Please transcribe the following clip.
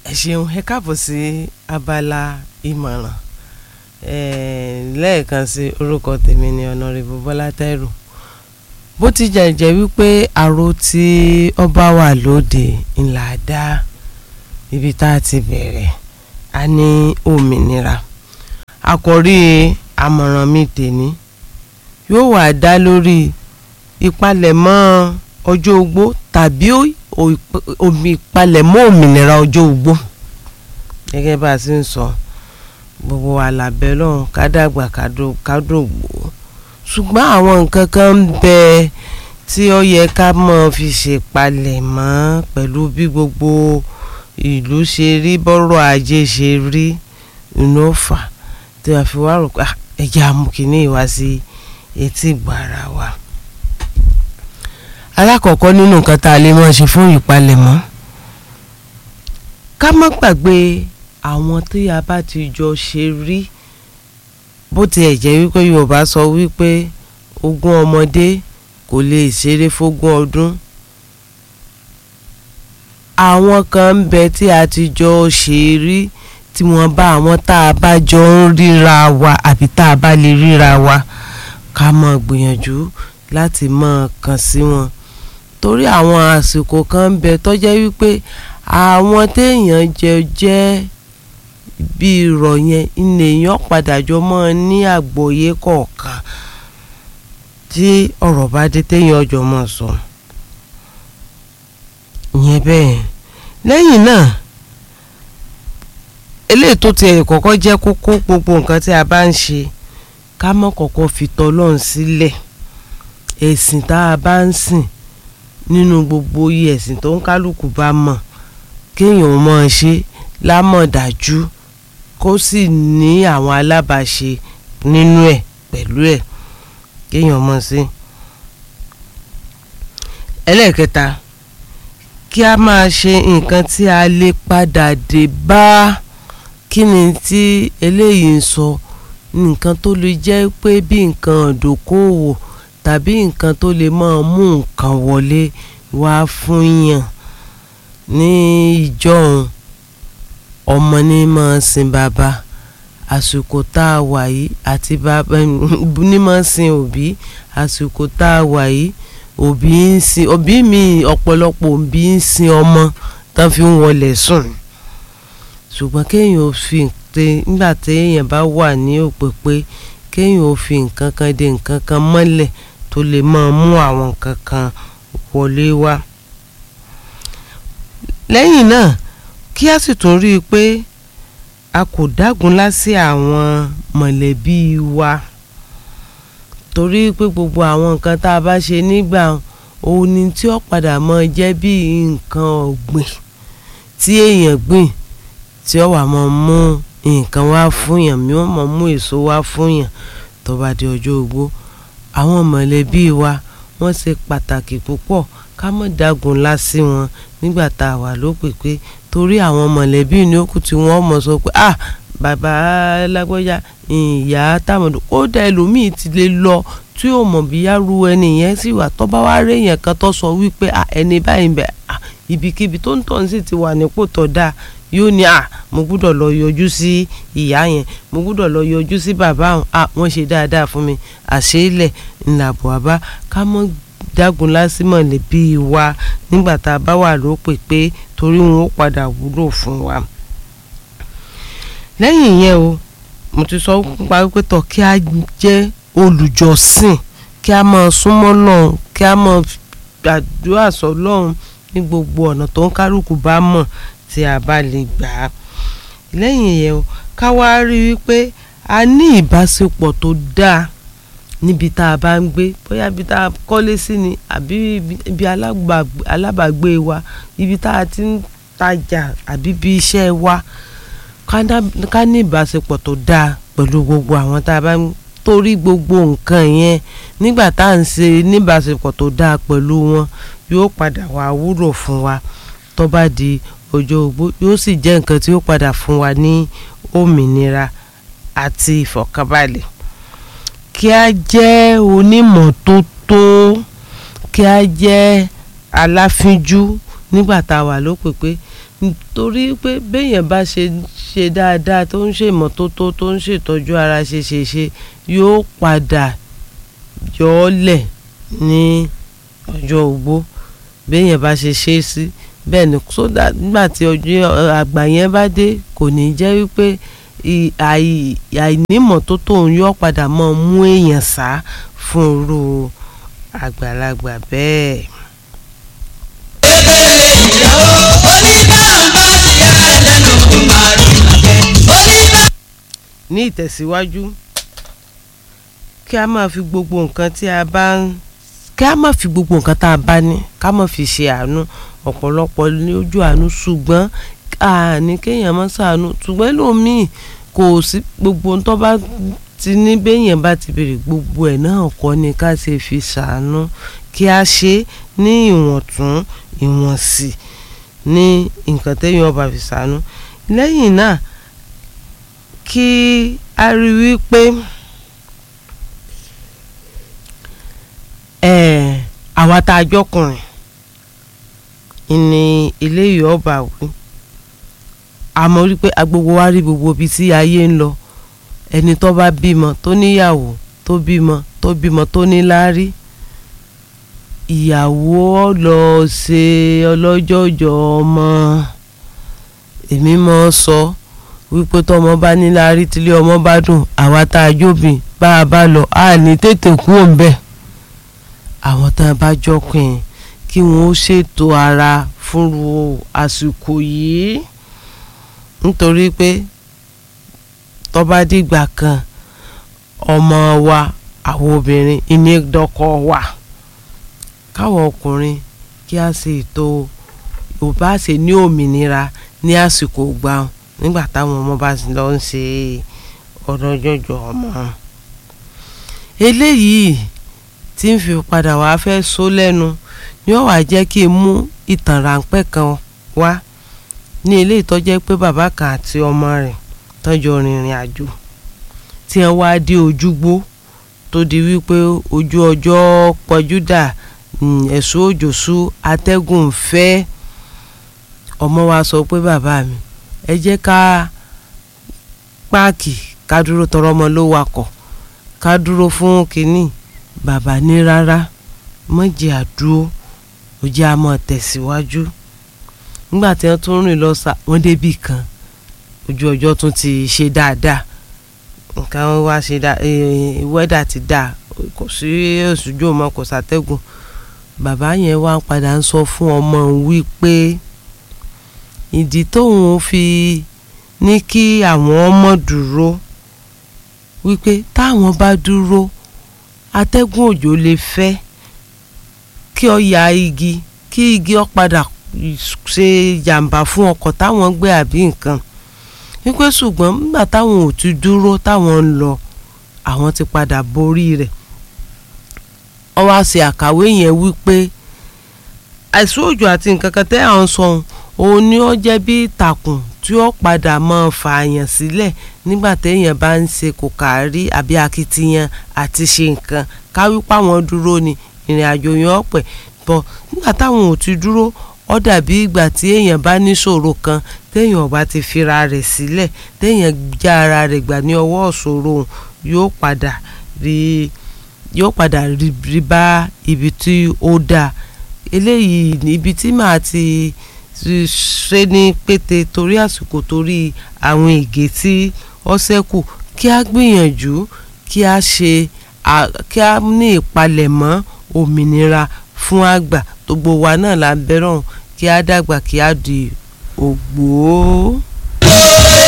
ẹ ṣeun ẹ káàbọ̀ sí abala ìmọ̀ràn lẹ́ẹ̀kan sí orúkọ tèmi ni ọ̀nàrẹ́bù bọ́lá tẹ́rù bó ti jẹ́ wípé àrò tí ọba wà lóde ńlá dá ibi tá a ti bẹ̀rẹ̀ a ní òmìnira àkòrí àmọ̀ràn mi tèmi yóò wà dá lórí ìpalẹ̀mọ́ ọjọ́ ogbó tàbí omi ìpalẹ̀mọ́ òmìnira ọjọ́ ogbó gẹ́gẹ́ bá a ti ń sọ gbogbo wa làbẹ́ lọ́hùn ká dàgbà ká dògbò ṣùgbọ́n àwọn nǹkan kan ń bẹ tí ó yẹ ká mọ̀ fi ṣèpalẹ̀mọ́ pẹ̀lú bí gbogbo ìlú ṣe rí bọ́rọ̀ ajé ṣe rí inú fà tí wàá fi wá rò pé ẹja amúkíní wá sí etí gbàrà wa. alákọ̀ọ́kọ́ nínú nǹkan tá a lè máa ṣe fún ìpalẹ̀mọ́ ká má gbàgbé àwọn tí a bá ti jọ ṣe rí bó tiẹ̀ jẹ́ wípé Yorùbá sọ wípé ogún ọmọdé kò lè ṣeré fógún ọdún àwọn kan ń bẹ tí a ti jọ ṣe rí tí wọ́n bá àwọn tá a bá jọ ń ríra wa àbí tá a bá lè ríra wa ká mọ̀ gbìyànjú láti mọ̀ kàn sí wọn torí àwọn àsìkò kan ń bẹ tó jẹ́ wípé àwọn téèyàn jẹ jẹ́ bí irọ́ yẹn ilé èèyàn padà jọ mọ́ ní àgbọ́yé kọ̀ọ̀kan tí ọ̀rọ̀ bá dé téèyàn ọjọ́ mọ̀ sọ ìyẹn bẹ́ẹ̀ lẹ́yìn náà eléyìí tó tiẹ̀ kọ́kọ́ jẹ́ kókó gbogbo nǹkan tí a bá ń ṣe ká mọ́ kọ́kọ́ fi tọ́lọ́run sílẹ̀ ẹ̀sìn tá a bá ń sìn nínú gbogbo iye ẹ̀sìn tó ń kálukú bá mọ̀ kéèyàn mọ̀ ṣe lámọ̀dájú kó sì ní àwọn alábàáṣe nínú ẹ̀ pẹ̀lú ẹ̀ kéèyàn mọ̀ sí. ẹlẹ́ẹ̀kẹta kí a máa ṣe nǹkan tí a lè padà dé bá kí ni tí eléyìí ń sọ nǹkan tó lè jẹ́ pé bí nǹkan ìdókòwò tàbí nǹkan tó lè máa mú nǹkan wọlé wá fún yàn ní ìjọ́un ọmọ ní máa sin bàbá àsìkò tá a wà yìí àti bàbá ní máa sin òbí àsìkò tá a wà yìí òbí ń sin òbí mi ọ̀pọ̀lọpọ̀ òbí ń sin ọmọ tán fi ń wọlé sùn ṣùgbọ́n kéèyàn ò fi nígbà téèyàn bá wà ní òpèpè kéèyàn ò fi nǹkan kan de nǹkan kan mọ́lẹ̀ tó lè máa mú àwọn nǹkan kan wọlé wá. lẹ́yìn náà kí a sì tún rí i pé a kò dágunlá sí àwọn mọ̀lẹ́bí wa torí pé gbogbo àwọn nǹkan tá a bá ṣe nígbà òun ni tí ó padà mọ́ jẹ́ bí nǹkan ọ̀gbìn tí èèyàn gbìn tí ó wà mọ́ mú nǹkan wá fún yàn mí wọ́n mọ̀ mú èso wá fún yàn tó bá di ọjọ́ ogbó àwọn mọ̀lẹ́bí wa wọ́n ṣe pàtàkì púpọ̀ ká mọ̀ dágunlá sí wọn nígbà tá a wà lópèpé torí àwọn mọ̀lẹ́bí ní ó kù tí wọ́n mọ̀ sọ pé ah bàbá lágbọ́já ìyá táwọn kódà ẹlòmíì ti lè lọ tí ó mọ̀ bí yárú ẹni yẹn sì wà tó bá wá rí èèyàn kan tó sọ wípé ah ẹni báyìí bẹ̀ ah ibikíbi tó ń tọ̀ sí ti wà nípò tó dáa yóò ní à mo gbúdọ̀ lọ yọjú sí ìyá yẹn mo gbúdọ̀ lọ yọjú sí bàbá àwọn à wọ́n ṣe dáadáa fún mi àṣeélẹ̀ ńlàbọ̀ àbá ká mọ́ dágun lásìmọ̀ lẹ́bí wa nígbà tá a bá wà lópè pé torí wọn ó padà wúlò fún wa. lẹ́yìn yẹn o mo ti sọ nípa wípé tọ̀ kí a jẹ́ olùjọ́sìn kí a máa súnmọ́ lọ́hùn kí a máa gbàdúrà sọ lọ́hùn ní gbogbo ọ̀nà tó ń kálukú bá mọ̀ tí a bá lè gbà á lẹ́yìn yẹn o ká wá rí i pé a ní ìbáṣepọ̀ tó dáa níbi tá a bá ń gbé bóyá ibi tá a kọ́lé sí ni àbí ibi alábàágbé wa ibi tá a ti ń tajà àbí ibi iṣẹ́ wa ká ní ìbáṣepọ̀ tó dáa pẹ̀lú gbogbo àwọn tá a bá ń torí gbogbo nǹkan yẹn nígbà tá à ń ṣe níbáṣepọ̀ tó dáa pẹ̀lú wọn yóò padà wá wúlò fún wa tó bá di ọjọ́ ogbó yóò sì jẹ́ nǹkan tí ó padà fún wa ní òmìnira àti ìfọ̀kànbalẹ̀ kí a jẹ́ onímọ̀tótó kí a jẹ́ aláfínjú nígbà tá a wà lópèpé nítorí pé béèyàn bá ṣe ṣe dáadáa tó ń ṣèmọ́tótó tó ń ṣètọ́jú ara ṣe ṣe ṣe yóò padà yọ ọ́ lẹ̀ ní ọjọ́ ogbó béèyàn bá ṣe ṣe é sí bẹ́ẹ̀ ni sódà nígbà tí ọjọ́ àgbà yẹn bá dé kò ní jẹ́ wípé àìnímọ̀tótó òun yóò padà mọ́ mú èèyàn sá fún irú àgbàlagbà bẹ́ẹ̀. ní ìtẹ̀síwájú kí a máa fi gbogbo nǹkan tí a bá ń kí a máa fi gbogbo nǹkan tá a bá ní ká máa fi ṣe àánú ọ̀pọ̀lọpọ̀ ní ojú àánú ṣùgbọ́n àní kéèyàn máa ṣàánú ṣùgbọ́n lómìn kò sí gbogbo ohun tó bá ti ní béèyàn bá ti béèrè gbogbo ẹ̀ náà kọ́ ni ká ṣe fi ṣàánú kí a ṣe ní ìwọ̀ntún ìwọ̀nsì ní nǹkan téèyàn bá fi ṣàánú lẹ́yìn náà kí a rí wípé àwa tá a jọkùnrin ní ilé yìí ọba wí àmọ́ rí pé agbogbo wa rí gbogbo ibi tí ayé ń lọ ẹni tó bá bímọ tó níyàwó tó bímọ tó bímọ tó níláárí ìyàwó lọ ṣe ọlọ́jọ́jọ́ ọmọ èmi mọ́ sọ wípé tọmọ bá níláárí tílé ọmọ bá dùn àwa tá a jóbìn bá a bá lọ a ní tètè kú òǹbẹ àwọn tá a bá jọkùn kí wọn ó ṣètò ara fúnru àsìkò yìí nítorí pé tó bá dìgbà kan ọmọ wa àwọn obìnrin ìní dọkọ wa káwọn ọkùnrin kí a ṣe ètò yorùbá ṣe ní òmìnira ní àsìkò gbà nígbà táwọn ọmọ bá lọ ń ṣe ọdọjọjọ ọmọ eléyìí tí ń fi padà wá fẹ́ sọ lẹ́nu ni ó wá jẹ́ kí n mú ìtàn ráńpẹ́ kan wá ní ilé ìtọ́jẹ́ pé bàbá kan àti ọmọ rẹ̀ tọ́jọ́ rìnrìn àjò tí wọ́n wá dé ojúgbó tó di wípé ojú ọjọ́ pọ̀júdà ẹ̀sùn òjò sú atẹ́gùn fẹ́ ọmọ wa sọ pé bàbá mi ẹ jẹ́ ká páàkì ká dúró tọrọ ọmọ ló wakọ̀ ká dúró fún kínní bàbá ní rárá mọ̀jẹ̀ àdúró ó jẹ́ àmọ́ tẹ̀síwájú nígbà tí wọ́n tún rìn lọ sá wọ́n débì kan ojú ọjọ́ tún ti ṣe dáadáa nǹkan wá ṣe dá wẹ́dà ti dá kò sí òṣùjò mọ́ kò sátẹ́gùn bàbá yẹn wá ń padà ń sọ fún ọmọ òun wípé ìdí tóun fi ní kí àwọn ọmọ dúró wípé táwọn bá dúró atẹ́gùn òjò lè fẹ́ kí ọ ya igi kí igi ọ padà ṣe jàǹbá fún ọkọ̀ táwọn gbé àbí nǹkan wípé ṣùgbọ́n nígbà táwọn ò ti dúró táwọn ń lọ àwọn ti padà borí rẹ̀ ó wá ṣe àkàwé yẹn wípé àìsí òjò àti nǹkan kan tẹ́ àwọn sọ òun ni ó jẹ́ bí ìtàkùn tí ó padà máa fààyàn sílẹ̀ nígbà téèyàn bá ń ṣe kò kárí àbí akitiyan àti ṣe nǹkan káwípá wọn dúró ni ìrìn àjò yẹn ọ̀pẹ̀ bọ̀ nígbà táwọn ò ti dúró ó dàbí ìgbà tí èèyàn bá níṣòro kan téèyàn bá ti fira rẹ̀ sílẹ̀ téèyàn já ara rẹ̀ gbà ní ọwọ́ ìṣòro yóò padà rí yóò padà rí bá ibi tí ó dáa eléyìí níbi tí màá ti ṣe ní pété torí àsìkò torí àwọn ègé tí ó ṣẹ́kù kí a gbìyànjú kí a ṣe kí a ní ìpalẹ̀mọ́ òmìnira fún àgbà gbogbo wa náà la bẹ̀rọ̀ kí a dàgbà kí a di ògbó.